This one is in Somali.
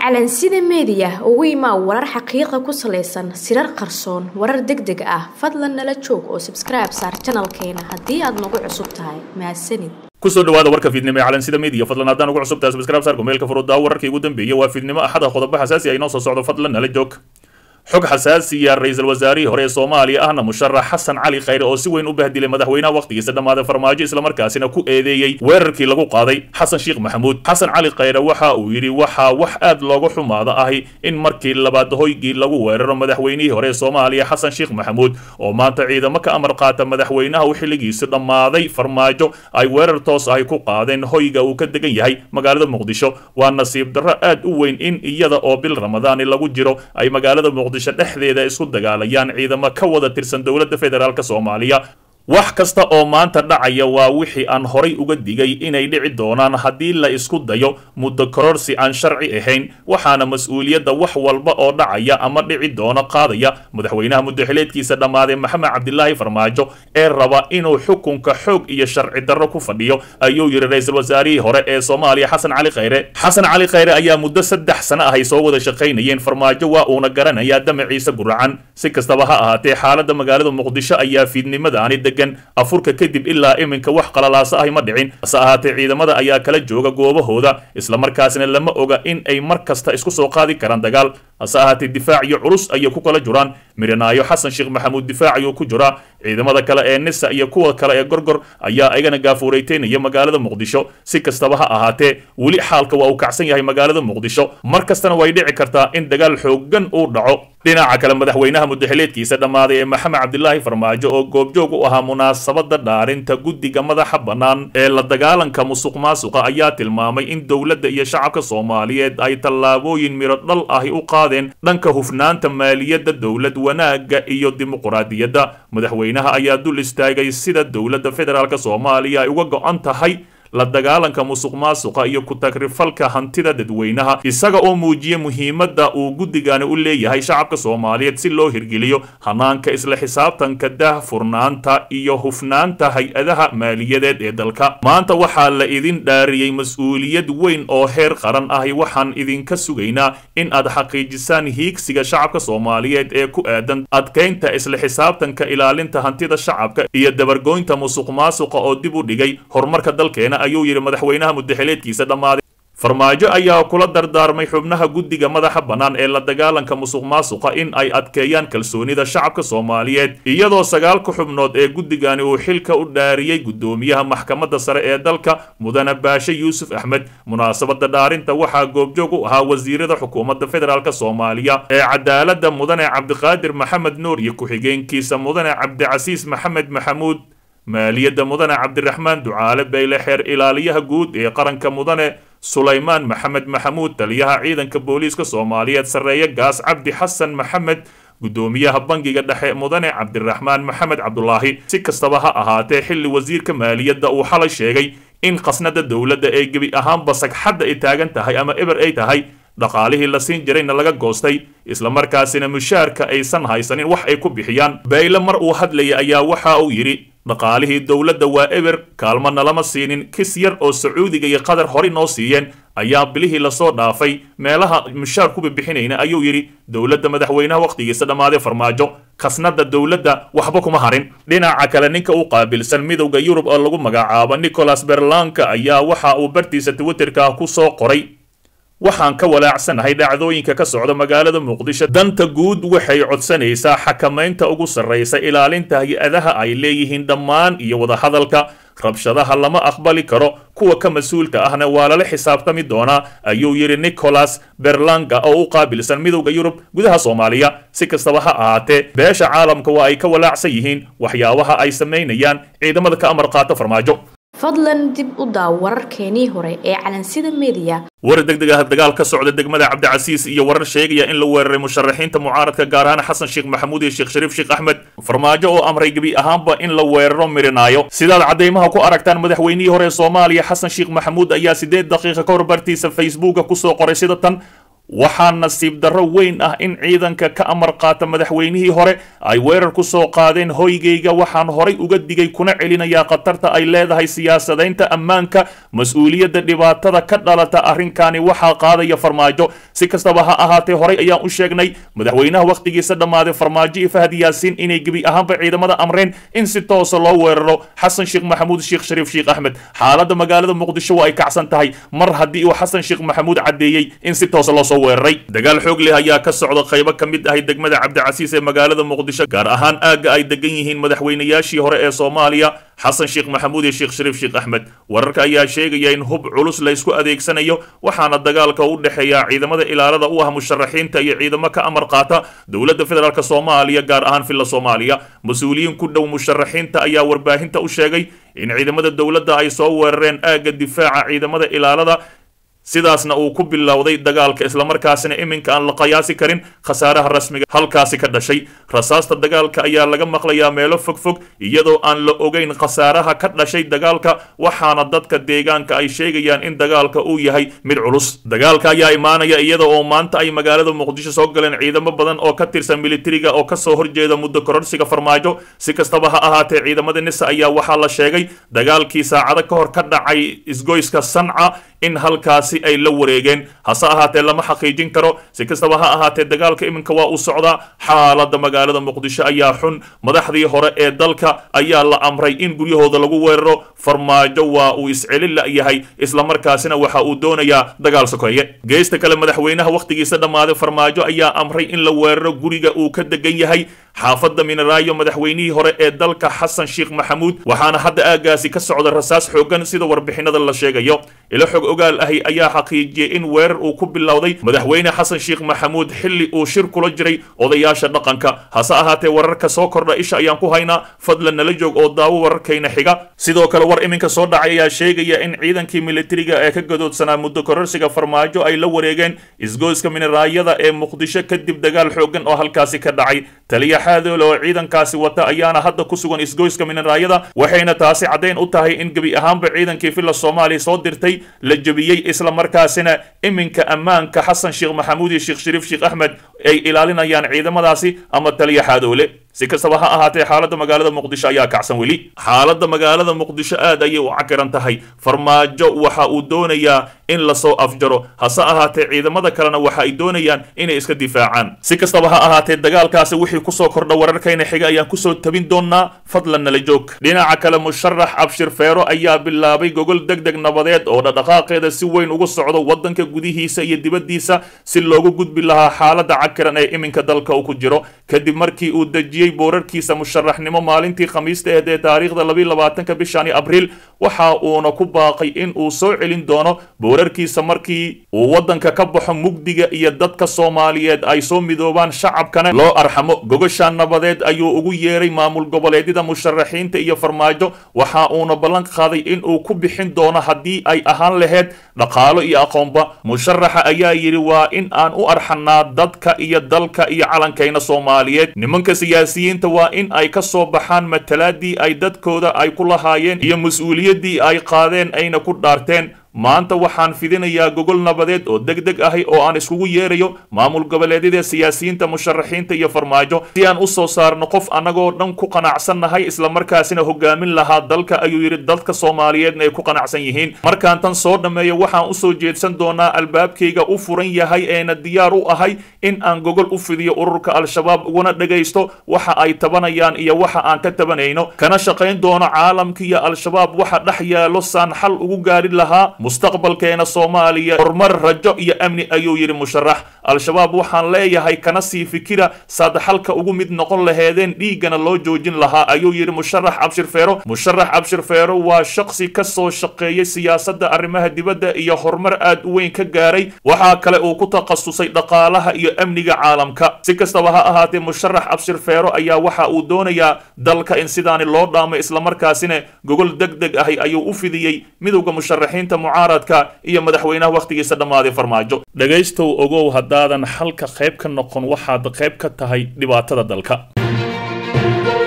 calansida meediya ugu imaa warar xaqiiqa ku salaysan sirar qarsoon warar deg deg ah fadlan nala joog oo sabskribe saar janalkeena haddii aad nagu cusub tahay mahadsanid kusoo dhawaada warka fiidnimo ee calansida media fadlan haddaan ugu cusub tahay subscribe saar kumeelka furudaa wararkii ugu dambeeyay waa fiidnimo axada qodobo xasaasi ah inoo soo socdo fadlan nala joog xog xasaasiya ra-iisul wasaarihii hore ee soomaaliya ahna musharax xasan cali khayre oo si weyn u bahdilay madaxweynaha wakhtigiisa dhammaaday farmaajo islamarkaasina ku eedeeyey weerarkii lagu qaaday xasan sheekh maxamuud xasan cali khayre waxa uu yidhi waxaa wax aad looga xumaada ahi in markii labaad hoygii lagu weeraro madaxweynihii hore ee soomaaliya xasan sheekh maxamuud oo maanta ciidamo ka amar qaata madaxweynaha u xilligiisu dhammaaday farmaajo ay weerar toos ahi ku qaadeen hoyga uu ka degan yahay magaalada muqdisho waa nasiib darro aad u weyn in iyada oo bil ramadaani lagu jiro ay magaalada muqdisho dhexdeeda isku dagaalayaan ciidamo ka wada tirsan dowladda federaalk soomaaliya wax kasta oo maanta dhacaya waa wixii aan horay uga digay inay dhici doonaan haddii la isku dayo muddo kororsi aan sharci ahayn waxaana mas-uuliyadda wax walba oo dhacaya ama dhici doona qaadaya madaxweynaha muddaxileedkiisa dhammaaday maxamed cabdilaahi farmaajo ee raba inuu xukunka xoog iyo sharci darro ku fadhiyo ayuu yidhi ra-iisul wasaarihii hore ee soomaaliya xasan cali khayre xasan cali khayre ayaa muddo saddex sano ah ay soo wada shaqaynayeen farmaajo waa uuna garanayaa damaciisa guracan si kastaba ha ahaatee xaaladda magaalada muqdisho ayaa fiidnimadaani degan afurka kadib ilaa iminka wax qalalaasa ahi ma dhicin hase ahaatee ciidamada ayaa kala jooga goobahooda islamarkaasna lama oga in ay mar kasta isku soo qaadi karaan dagaal hase ahaatee difaac iyo culus ayay ku kala jiraan miranaayo xasan sheekh maxamuud difaac ayuu ku jiraa ciidamada kale ee nisa iyo kuwa kale ee gorgor ayaa igana gaafuurayteynaya magaalada muqdisho si kastaba ha ahaatee weli xaalka waa uu kacsan yahay magaalada muqdisho mar kastana way dhici kartaa in dagaal xoogan uu dhaco dhinaca kale madaxweynaha muddaxileedkiisa dhammaaday ee maxamed cabdilaahi farmaajo oo goobjoog u ahaa munaasabada dhaarinta guddiga madaxa bannaan ee la dagaalanka musuq maasuqa ayaa tilmaamay in dowladda iyo shacabka soomaaliyeed ay tallaabooyin miro dhal ahi u qaadeen dhanka hufnaanta maaliyadda dowlad wanaagga iyo dimuquraadiyadda madaxweynaha ayaa dul istaagay sida dowladda federaalk soomaaliya ay uga go-an tahay la dagaalanka musuq maasuqa iyo ku-tagrifalka hantida dadweynaha isaga oo muujiya muhiimadda uu guddigani u leeyahay shacabka soomaaliyeed si loo hirgeliyo hanaanka isla xisaabtanka daahfurnaanta iyo hufnaanta hay-adaha maaliyadeed ee dalka maanta waxaa la idin dhaariyey mas-uuliyad weyn oo heer qaran ahi waxaan idinka sugaynaa in aad xaqiijisaan hiigsiga shacabka soomaaliyeed ee ku aadan adkaynta isla xisaabtanka ilaalinta hantida shacabka iyo dabargoynta musuq maasuqa oo dib u dhigay horumarka dalkeena ayuu yidhi madaxweynaha muddaxileedkiisa dhammaaday farmaajo ayaa kula dardaarmay xubnaha guddiga madaxa bannaan ee la dagaalanka musuq maasuqa in ay adkeeyaan kalsoonida shacabka soomaaliyeed iyadoo sagaalka xubnood ee guddigani uu xilka u dhaariyey guddoomiyaha maxkamadda sare ee dalka mudane baashe yuusuf axmed munaasabada dhaarinta waxaa goobjoog u ahaa wasiirada xukuumadda federaalk soomaaliya ee cadaaladda mudane cabdiqaadir maxamed nuur iyo ku-xigeenkiisa mudane cabdicasiis maxamed maxamuud maaliyadda mudane cabdiraxmaan ducaale bayle xeer ilaaliyaha guud ee qaranka mudane sulaymaan maxamed maxamuud taliyaha ciidanka booliiska soomaaliyeed sarreeye gaas cabdi xasan maxamed guddoomiyaha bangiga dhexe mudane cabdiraxmaan maxamed cabdulaahi si kastaba ha ahaatee xilli wasiirka maaliyadda uu xalay sheegay in khasnada dowladda ee gebi ahaanba sagxadda ay taagan tahay ama eber ay tahay dhaqaalihii la siin jirayna laga goostay islamarkaasina mushaarka aysan haysanin wax ay ku bixiyaan bayle mar uu hadlaya ayaa waxa uu yidhi dhaqaalihii dowladda waa eber kaalmana lama siinin kis yar oo sacuudiga iyo qatar horey noo siiyeen ayaa bilihii lasoo dhaafay meelaha mushaar ku bibixinayna ayuu yidhi dowladda madaxweynaha wakhtigiisa dhammaaday farmaajo khasnada dowladda waxba kuma harin dhinaca kale ninka u qaabilsan midowda yurub oo lagu magacaabo nicholas berlanka ayaa waxa uu bartiisa twitterka ku soo qoray waxaan ka walaacsanahay dhacdooyinka ka socda magaalada muqdisho danta guud waxay codsanaysaa xakamaynta ugu sarraysa ilaalinta hay-adaha ay leeyihiin dhammaan iyo wadahadalka rabshadaha lama aqbali karo kuwa ka mas-uulka ahna waa lala xisaabtami doonaa ayuu yidhi nicholas berlanga oo u qaabilsan midowda yurub gudaha soomaaliya si kastaba ha ahaatee beesha caalamka waa ay ka walaacsan yihiin waxyaabaha ay samaynayaan ciidamada ka amar qaata farmaajo fadlan dib u daaw wararkeenii hore ee calansida meediya warar deg deg ah dagaal ka socda degmada cabdicasiis iyo warar sheegaya in la weeraray musharaxiinta mucaaradka gaar ahaan xasan sheekh maxamuud iyo sheekh shariif sheekh axmed farmaajo oo amray gebi ahaanba in la weeraro mirinaayo sidaad caddaymaha ku aragtaan madaxweynihii hore ee soomaaliya xasan sheekh maxamuud ayaa siddeed daqiiqa ka hor bartiisa facebooka kusoo qoray sida tan waxaa nasiib darro weyn ah in ciidanka ka amar qaata madaxweynihii hore ay weerar ku soo qaadeen hoygayga waxaan horay uga digay kuna celinayaa khatarta ay leedahay siyaasadaynta ammaanka mas-uuliyadda dhibaatada ka dhalata arrinkani waxaa qaadaya farmaajo si kastaba ha ahaatee horay ayaan u sheegnay madaxweynaha wakhtigiisa dhammaaday farmaajo iyo fahad yaasiin inay gebi ahaanba ciidamada amreen in si toosa loo weeraro xasan sheekh maxamuud sheekh shariif sheekh axmed xaaladda magaalada muqdisho waa ay kacsan tahay mar haddii uu xasan sheekh maxamuud caddeeyey in si toosa loo soo weeraray dagaal xoog leh ayaa ka socda qaybo ka mid ahay degmada cabdicasiis ee magaalada muqdisho gaar ahaan aagga ay degan yihiin madaxweynayaashii hore ee soomaaliya xasan sheekh maxamuud iyo sheekh shariif sheekh axmed wararka ayaa sheegaya in hub culus la ysku adeegsanayo waxaana dagaalka u dhexeeya ciidamada ilaalada u ah musharaxiinta iyo ciidamo ka amar qaata dowladda federaalk soomaaliya gaar ahaan villa soomaaliya mas-uuliyiin ku dhow musharaxiinta ayaa warbaahinta u sheegay in ciidamada dowladda ay soo weerareen aagga difaaca ciidamada ilaalada sidaasna uu ku bilowday dagaalka islamarkaasina iminka aan la qiyaasi karin khasaaraha rasmiga halkaasi ka dhashay rasaasta dagaalka ayaa laga maqlayaa meelo fogfog iyadoo aan la ogeyn khasaaraha ka dhashay dagaalka waxaana dadka deegaanka ay sheegayaan in dagaalka uu yahay mid culus dagaalka ayaa imaanaya iyada oo maanta ay magaalada muqdisho soo galeen ciidamo badan oo ka tirsan militariga oo kasoo horjeeda muddo kororsiga farmaajo si kastaba ha ahaatee ciidamada nisa ayaa waxaa la sheegay dagaalkii saacado ka hor ka dhacay isgoyska sanca in halkaasi ay la wareegeen hase ahaatee lama xaqiijin karo si kastaba ha ahaatee dagaalka iminka waa uu socdaa xaaladda magaalada muqdisho ayaa xun madaxdii hore ee dalka ayaa la amray in guryahooda lagu weeraro farmaajo waa uu iscelin la'yahay islamarkaasina waxa uu doonayaa dagaal sokeeye geesta kale madaxweynaha wakhtigiisa dhammaaday farmaajo ayaa amray in la weeraro guriga uu ka degan yahay xaafadda mineraayo madaxweynihii hore ee dalka xasan sheekh maxamuud waxaana hadda aagaasi ka socda rasaas xoogan sida warbixinada la sheegayo ilo xog ogaal ahi ayaa xaqiijiyey in weerar uu ku bilowday madaxweyne xasan sheekh maxamuud xilli uu shir kula jiray odayaasha dhaqanka hase ahaatee wararka soo kordha isha ayaan ku haynaa fadlan nala joog oo daawo wararkayna xiga sidoo kale war iminka soo dhacay ayaa sheegaya in ciidankii militariga ee ka gadoodsanaa muddo kororsiga farmaajo ay la wareegeen isgoyska mineraayada ee muqdisho kadib dagaal xoogan oo halkaasi ka dhacay taliya xaadoole oo ciidankaasi wata ayaana hadda ku sugan isgoyska mineraayada waxayna taasi caddayn u tahay in gebi ahaanba ciidankii villa soomaaliya soo dirtay la jebiyey islamarkaasina iminka ammaanka xasan sheekh maxamuud iyo sheekh shariif sheekh axmed ay ilaalinayaan ciidamadaasi ama taliya xaadoole si kastaba ha ahaatee xaaladda magaalada muqdisho ayaa kacsan weli xaaladda magaalada muqdisho aad ayay u cakiran tahay farmaajo waxa uu doonayaa in lasoo afjaro hase ahaatee ciidamada kalena waxa ay doonayaan inay iska difaacaan si kastaba ha ahaatee dagaalkaasi wixii kusoo kordha wararkayna xiga ayaan kusoo tabin doonaa fadlan nala joog dhinaca kale musharax abshir feero ayaa bilaabay gogol deg deg nabadeed oo dhaqdhaqaaqeeda si weyn uga socdo wadanka gudihiisa iyo dibaddiisa si loogu gudbi lahaa xaaladda cakiran ee iminka dalka uu ku jiro kadib markii uu dejiyey boorarkiisa musharaxnimo maalintii khamiista eed ee taariikhda labiiy labaatanka bishani abriil waxa uuna ku baaqay in uu soo celin doono boorarkiisa markii uu waddanka ka baxo mugdiga iyo dadka soomaaliyeed ay soo midoobaan shacabkana loo arxamo gogasha nabadeed ayuu ugu yeeray maamul goboleedyada musharaxiinta iyo farmaajo waxa uuna ballan qaaday in uu ku bixin doono haddii ay ahaan laheyd dhaqaalo iyo aqoonba musharaxa ayaa yidhi waa in aan u arxanaa dadka iyo dalka iyo calankayna soomaaliyeed nimanka siyaasiyiinta waa in ay ka soo baxaan matalaadii ay dadkooda ay ku lahaayeen iyo mas-uuliyaddii ay qaadeen ayna ku dhaarteen maanta waxaan fidinayaa gogol nabadeed oo deg deg ahi oo aan iskugu yeerayo maamul goboleedyada siyaasiyiinta musharaxiinta iyo farmaajo si aan u soo saarno qof annagoo dhan ku qanacsannahay islamarkaasina hogaamin lahaa dalka ayuu yidhi dadka soomaaliyeedna ay ku qanacsan yihiin markaan tan soo dhammeeyo waxaan usoo jeedsan doonaa albaabkayga u furan yahay eena diyaar u ahay in aan gogol u fidiyo ururka al-shabaab uguna dhagaysto waxa ay tabanayaan iyo waxa aan ka tabanayno kana shaqayn doono caalamka iyo al-shabaab waxa dhex yaalo saan xal ugu gaari lahaa mustaqbalkeena soomaaliya horumar rajo iyo amni ayuu yidhi musharax al-shabaab waxaan leeyahay kana sii fikira saadaxalka ugu mid noqon laheedeen dhiiggana loo joojin lahaa ayuu yidhi musharax cabshir feero musharax cabshir feero waa shaqsi ka soo shaqeeyay siyaasadda arrimaha dibadda iyo horumar aad u weyn ka gaaray waxaa kale uu ku takhasusay dhaqaalaha iyo amniga caalamka si kastaba ha ahaatee musharax cabshir feero ayaa waxa uu doonayaa dalka in sidaani loo dhaamo islamarkaasina gogol deg deg ahi ayuu u fidiyey midowda musharaxiinta mucaaradka iyo madaxweynaha wakhtigiisa dhammaaday farmaajo dhegaystow ogow haddaadan xalka qayb ka noqon waxaad qayb ka tahay dhibaatada dalka